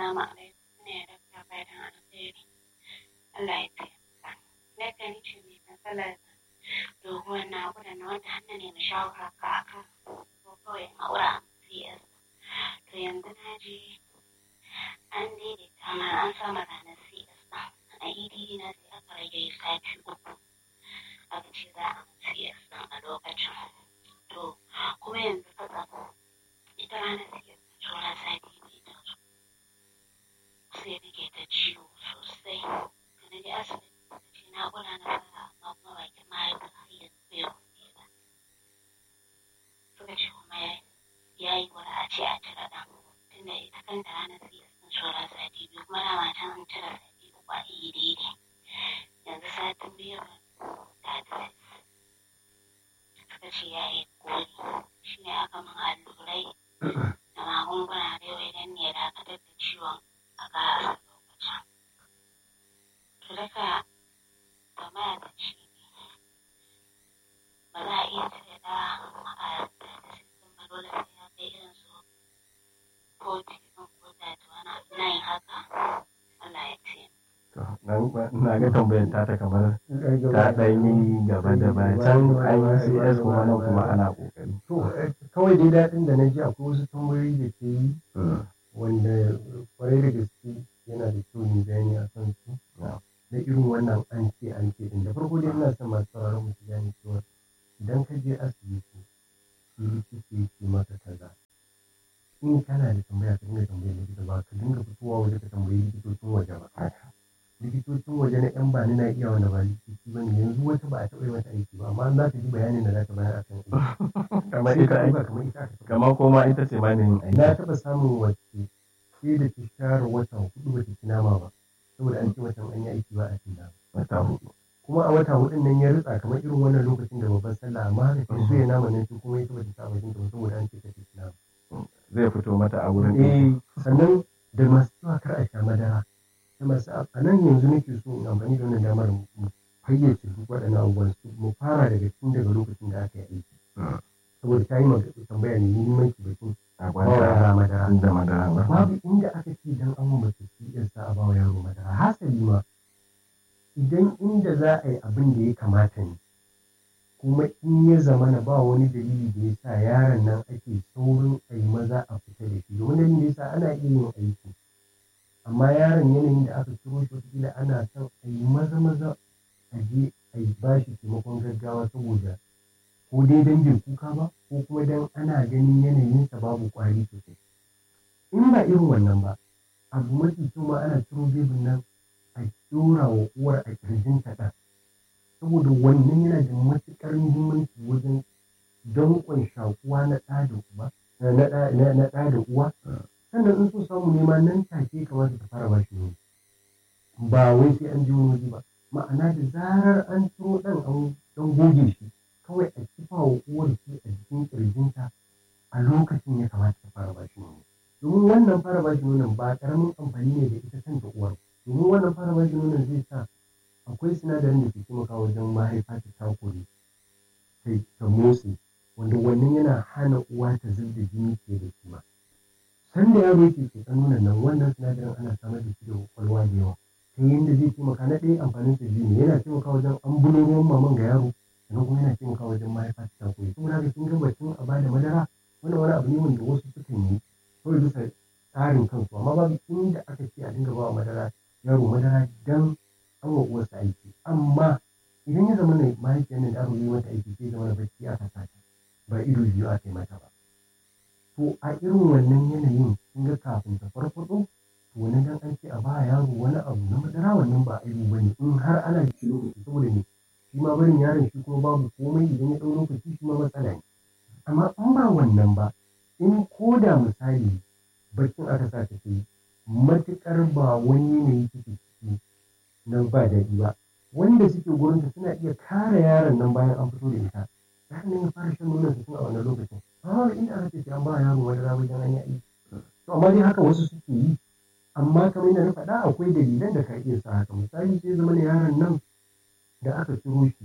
Assalamu alaikum ne da ka bayan alheri. Allah ya taimaka. Na kan ce mai matsalar doguwar naƙuda na wanda hannu ne na shawara ka aka ko kawai aura CS. To yanzu na ji an daidaita ma an sama ranar CS ɗin. A EDD na sai aka rage sati uku. Aka ce za a CS ɗin a lokacin. To kuma yanzu fatsa ita ranar CS saura sati biyu ta zo. sai nake ta ciwo sosai da na je asibiti da ce na kula na fara amma kuma bakin mahaifa har yanzu bai buɗe ba suka ce kuma ya yi wani a ce a cire ɗan tunda ita kanta ranar sai sun shora sati biyu kuma na matan an cire sati uku a iya daidai yanzu satin biyu ta ta suka ce ya yi koli shi ne aka min allurai da magunguna da yau idan ne ya dakatar da ciwon a ƙara lokacin. To daga tambaya ta ce ba za a iya cire da a da sistem ba dole sai ya kai irin su 40 ɗin ko 31 na yin haka Allah ya ce. na ga tambayar ta ta kamar ta ɗan yi gaba da baya can an yi cs kuma nan kuma ana ƙoƙari. To, kawai dai daɗin da na ji akwai wasu tambayoyi da ke yi wanda kwarai da gaske yana da kyau ne bayani a kan su na irin wannan an ce an ce din da farko dai ina son masu sauraron mu su gane cewa idan ka je asibiti shi likita yake maka kaza in kana da tambaya ka dinga tambayar likita ba ka dinga fitowa waje ka tambayi likitocin waje ba likitocin waje na yan bani na iya wanda ba likitoci ba ne yanzu wata ba a taɓa yi mata aiki ba amma za ta ji bayanin da za ta bayar akan aiki kamar sai ita ka aiki ɗauka kamar ita aka taɓa kamar koma ita ce ma ne yin na aiki. taɓa samun wacce sai da ta share wata hudu ba ta ci nama ba saboda an ce mata an yi aiki ba a cin nama Wata hudu. kuma a wata hudun nan ya ritsa kamar irin wannan lokacin da babban sallah amma haka ta so ya nama nan shi kuma ita ba ta sa bakin ta ba saboda an ce ta ci nama Zai fito mata a wurin ɗinki. eh sannan da masu cewa kar a sha madara da masu a nan yanzu nake so in amfani da wannan damar mu fayyace duk waɗannan abubuwan su mu fara daga tun daga lokacin da aka yi aiki saboda ta yi magana tambaya ne muhimmanci batun A ba wa yara gwanta madara da madara ba. babu inda aka ce dan an mace shi yan sa a bawa yaro madara hasali ma idan inda za a yi abin da ya kamata ne kuma in ya zamana ba wani dalili da ya sa yaron nan ake saurin a yi maza a fita da shi domin dalilin da ya sa ana iya yin aiki amma yaron yanayin da aka turo shi wataƙila ana son a yi maza maza a je a yi ba shi taimakon gaggawa saboda ko dai dan bai kuka ba ko kuma dan ana ganin yanayinsa babu ƙwari sosai in ba irin wannan ba abu mafi kyau ma ana ciro bebin nan a ɗora wa uwar a ƙirjin ta ɗan saboda wannan yana da matuƙar muhimmanci wajen danƙon shakuwa na ɗa da uba na ɗa na- na ɗa da uwa sannan in so samu nema nan take kamata ta fara bashi nono ba wai sai an ji wani waje ba ma'ana da zarar an ciro ɗan an ɗan goge shi kawai a kifa wa uwar shi a jikin ƙirjinta a lokacin ya kamata ta fara bashi nono domin wannan fara bashi nonon ba ƙaramin amfani ne da ita kanta uwar domin wannan fara bashi nonon zai sa akwai sinadarin da ke taimaka wajen mahaifa ta takure ta ta motsi wanda wannan yana hana uwa ta zub da jini fiye da kima sanda yaro yake tsotson nonon nan wannan sinadarin ana samar da shi da kwakwalwa da yawa ta yadda zai taimaka na ɗaya amfanin sa biyu ne yana taimaka wajen ambulo ruwan maman ga yaro sannan kuma yana taimaka wajen mahaifa ta takure saboda haka kin ga batun a bada madara wannan wani abu ne wanda wasu sukan yi kawai bisa tsarin kansu amma babu inda aka ce a dinga ba wa madara yaro madara dan an wa uwarsa aiki amma idan ya zama ne mahaifiyar nan da aka yi mata aiki sai zama na bacci aka sata ba ido biyu aka yi mata ba to a irin wannan yanayin kin ga kafin ta farfaɗo to wani dan an ce a ba yaro wani abu na madara wannan ba aibu bane in har ana da shi lokaci saboda ne shi ma barin yaron shi kuma babu komai idan ya ɗau lokaci shi ma matsala ne amma in ba wannan ba in ko da misali baccin aka sa ta yi matuƙar ba wani yanayi take ciki na ba daɗi ba wanda suke gurinta suna iya kare yaron nan bayan an fito da ita yaron nan ya fara shan nonon tun a wannan lokacin amma inda aka ce sai an ba yaro madara wajen an yi aiki to amma dai haka wasu suke yi amma kamar yadda na faɗa akwai dalilan da ka iya sa haka misali sai zama da yaron nan da aka ciro shi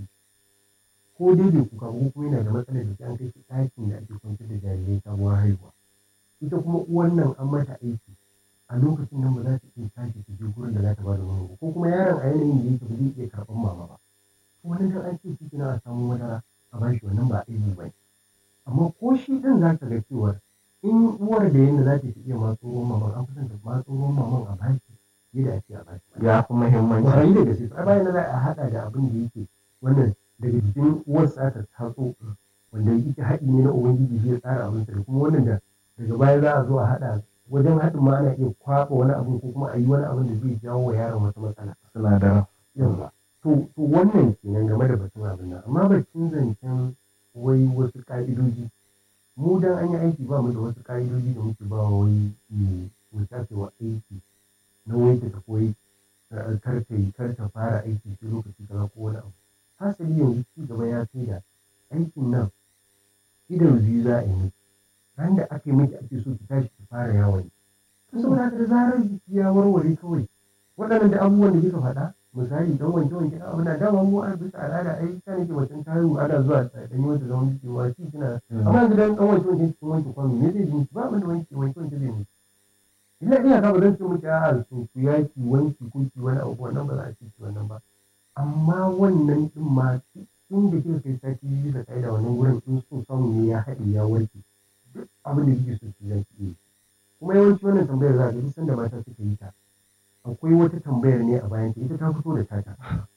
ko dai bai kuka ba ko kuma yana da matsalar da sai an kai shi ɗakin da ake kwantar da jarirai sabuwar haihuwa ita kuma uwan nan an mata aiki a lokacin nan ba za ta iya tashi ta je gurin da za ta ba da nono ba ko kuma yaron a yanayin da yake ba zai iya karɓar mama ba wani dan an ce shi kina a samu madara a bashi wannan ba aibu ba amma ko shi ɗin za ka ga cewa in uwar da yadda za ta iya matso ruwan maman an fi son ta matso ruwan maman a bashi yadda ake a bashi ya fi muhimmanci kwarai da gaske a bayan za a haɗa da abin da yake wannan daga jikin uwarsa aka tatso wanda yake haɗi ne na ubangiji shi ya tsara abinsa da kuma wannan da daga baya za a zo a haɗa wajen haɗin ma ana iya kwaɓa wani abu ko kuma a yi wani abin da zai jawo wa yaron wata matsala sinadaran yawa to to wannan kenan game da batun abin nan amma batun zancen wai wasu ƙa'idoji mu dan an yi aiki ba mu da wasu ƙa'idoji da muke ba wa wai mu tafi wa aiki na wai ta koyi kar ta yi kar ta fara aiki sai lokaci kaza ko wani abu hasali yanzu ci gaba ya kai da aikin nan idan biyu za a yi miki ran da aka yi miki ake so ki tashi ki fara yawon to saboda haka da zarar jiki ya warware kawai waɗannan da abubuwan da kika faɗa misali dan wanke wanke na abu na dama mu a bisa al'ada ai ta nake macen ta haihu ana zuwa dan yi mata zaman jiki wa shi kina amma yanzu dan dan wanke wanke cikin wanke kwano me zai ji ba abin da wanke wanke wanke zai miki ina ina ka ba zan ce miki a'a su ku yaki wanki ko ki wani abu wannan ba za a ce ki wannan ba amma wannan din ma tun da kika kai sati biyu da kai da wannan gurin in so samu ne ya haɗe ya warke duk abin da kike so ki zaki yi kuma yawanci wannan tambayar za ka duk sanda mata suka yi ta akwai wata tambayar ne a bayan ta ita ta fito da tata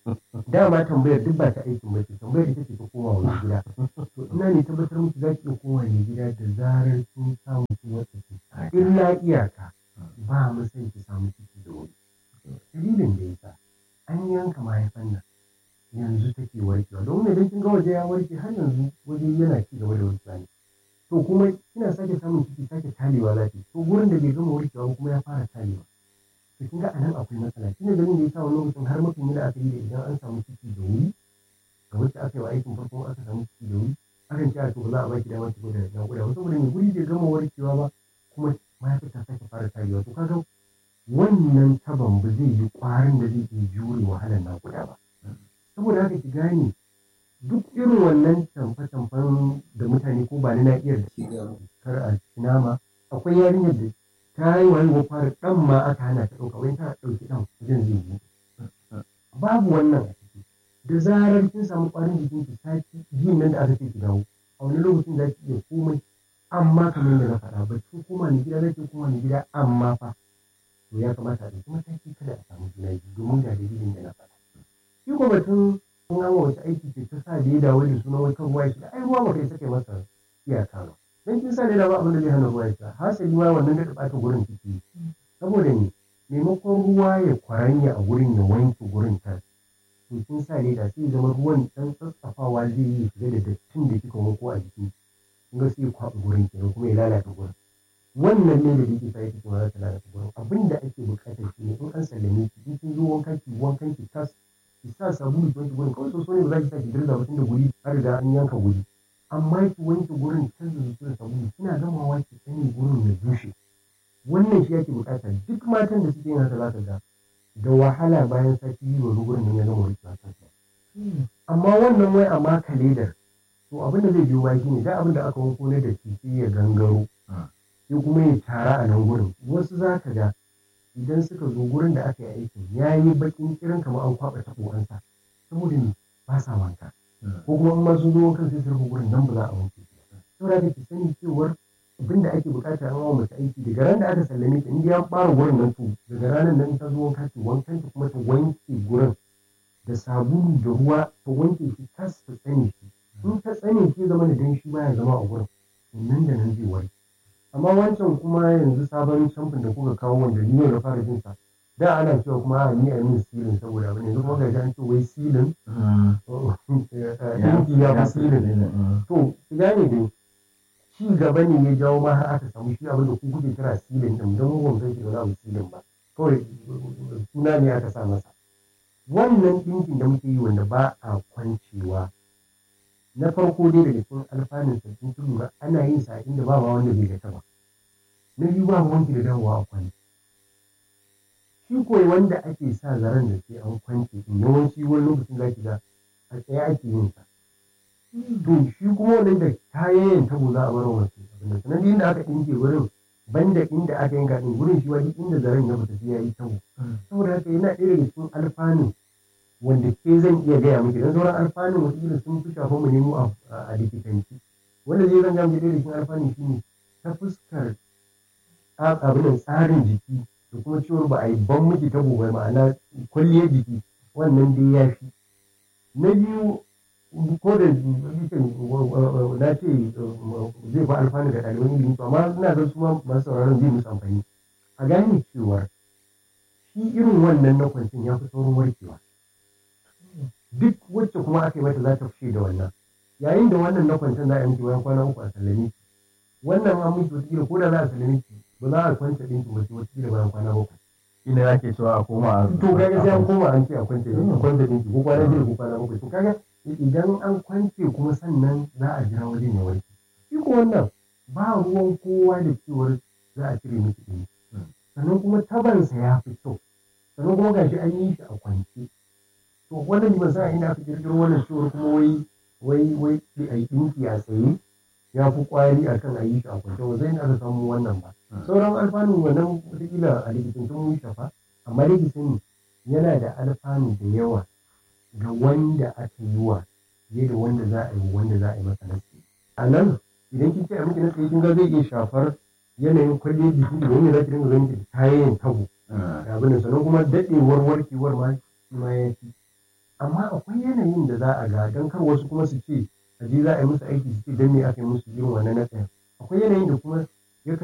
dama tambayar duk ba ta aikin bace tambayar ita ce ta koma wani gida to ina ne tabbatar miki za ki iya koma ne gida da zarar kin samu kin wata ce illa iyaka ba mu san ki samu ciki da wuri dalilin da yasa an yanka mahaifan nan yanzu take warkewa domin idan kin ga waje ya warke har yanzu waje yana ci gaba da warkewa ne to kuma kina sake samun ciki sake talewa lafiya to gurin da bai gama warkewa kuma ya fara talewa to kin ga anan akwai matsala shine ganin da yasa wani lokacin har mutum yana aka yi da idan an samu ciki da wuri ga wacce aka yi wa aikin farko aka samu ciki da wuri akan ce a to ba za a baki dama ki gwada naƙuda ba saboda mai guri bai gama warkewa ba kuma mahaifar ta sake fara talewa to kaga wannan taban ba zai yi ƙwarin da zai iya jure wahalar naƙuda ba saboda haka ki gane duk irin wannan tamfe-tamfen da mutane ko ba ni na iya da kar a nama akwai yarinyar da ta yi wani fara ɗan ma aka hana ta ɗauka wani ta ɗauki ɗan wajen zai yi babu wannan a ciki da zarar kin samu ƙwarin jikin ki sati biyun nan da aka ce ki dawo a wani lokacin za ki iya komai amma kamar yadda na faɗa ba kin koma ni gida zai koma ni gida amma fa to ya kamata a ɗauki mataki kada a samu juna biyu domin ga dalilin da na faɗa shi ko batun kun an wace aiki ce ta sa da ya dawo da suna wai kan ruwa ya shiga ai ruwa ba kai sake masa iyaka ba dan kin sa da ba abin da zai hana ruwa ya shiga hasali ma wannan da ɓata gurin ciki saboda ne maimakon ruwa ya kwaranya a gurin ya wanke gurin ta to kin sa ne da sai zama ruwan dan tsatsafawa zai yi shiga da dattin da kika wanko a jiki kin ga sai ya kwaɓa gurin kenan kuma ya lalata gurin wannan ne da yake sai kike ma za ta lalata gurin abin da ake buƙatar shi ne in an sallame ki in kin zo wankan ki wankan ki tas ki sa sabulu ki wanke gurin kawai soso ne ba za ki sa ki dirza ba tunda guri har riga an yanka guri amma ki wanke gurin canza zuci da sabulu kina gamawa ki sani gurin ya bushe wannan shi yake bukata duk matan da suke yin haka za ka ga da wahala bayan sati biyu wani gurin nan ya gama warkewa kansa amma wannan wai a maka ledar to abin da zai biyo baya shine da abin da aka wanko ne da shi sai ya gangaro sai kuma ya tara a nan gurin wasu za ka ga idan suka zo gurin da aka yi aikin ya yi bakin kirin kamar an kwaɓa taɓo an sa saboda ne ba sa wanka ko kuma in ma sun zo wankan sai su rufe gurin nan ba za a wanke shi ba saboda haka ki sani cewar abin da ake bukata an wa mace aiki daga ran da aka sallame ta in ya fara gurin nan to daga ranar nan ta zo wanka ta wankan ta kuma ta wanke gurin da sabulu da ruwa ta wanke shi tas ta tsane shi in ta tsane shi zama da danshi baya zama a gurin nan da nan zai warke amma wancan kuma yanzu sabon shamfin da kuka kawo wanda ni na fara jin sa da ana cewa kuma a ni a min silin saboda abin yanzu kuma ga an ce wai silin yanki ya fi silin to ki gane dai ci gaba ne ya jawo ma har aka samu shi abin da ku kuke kira silin din don mu ban san shi ba silin ba kawai suna ne aka sa masa wannan ɗinkin da muke yi wanda ba a kwancewa na farko dai daga cikin alfanun sabbin lura ana yin sa inda ba ma wanda bai gata ba na biyu ba wanki da dawowa a kwanci shi koyi wanda ake sa zaren da sai an kwance in yawanci wani lokacin za ki ga a tsaye ake yin sa to shi kuma wannan da kayan tabo za a bar wa mace abinda sanan inda aka ɗinke wurin banda inda aka yanka din gurin shi wani inda zaren ya fita sai ya yi tabo saboda haka yana ɗaya daga cikin alfanu wanda ke zan iya gaya miki don sauran alfanun wasu sun fi shafa mu nemo a likitanci wanda zai zan gama ɗaya daga cikin alfanun shi ne ta fuskar abin tsarin jiki da kuma ciwon ba a yi ban miki tabo ba ma'ana kwalliyar jiki wannan dai ya fi na biyu ko da na ce zai fa alfanu ga ɗaliban ilimi to amma ina ga su ma masu sauraron zai musu amfani a gane cewa shi irin wannan na kwancin ya fi saurin warkewa duk wacce kuma aka yi mata za ta fushe da wannan yayin da wannan na kwancin za a yi miki bayan kwana uku a sallame ki wannan an miki wata ko da za a sallame ki ba za a kwanta ɗinki ba sai wata bayan kwana bakwai ina yake cewa a koma a to kaga sai an koma an ce a kwance a kwance ɗinki ko kwana biyu ko kwana bakwai to kaga idan an kwance kuma sannan za a jira wajen ya warke shi ko wannan ba ruwan kowa da cewar za a cire miki ɗinki sannan kuma tabansa ya fi kyau sannan kuma gashi an yi shi a kwance to wannan ban sa ina aka kirkiro wannan cewar kuma wai wai wai a yi ɗinki a tsaye ya fi kwari a kan a yi shi a kwance ba zai aka samu wannan ba sauran alfanu wannan wataƙila a likitancin mun shafa amma dai ki sani yana da alfanu da yawa ga wanda aka yi wa fiye da wanda za a yi wanda za a yi masa nasi a nan idan kin ce a miki nasi kin ga zai iya shafar yanayin kwalliyar jiki da wanda za ki dinga ganin ki kayan tabo da abin sannan kuma daɗewar warkewar ma shi ma ya fi amma akwai yanayin da za a ga don kar wasu kuma su ce a je za a yi musu aiki su ce don me aka yi musu irin wannan na tsayin akwai yanayin da kuma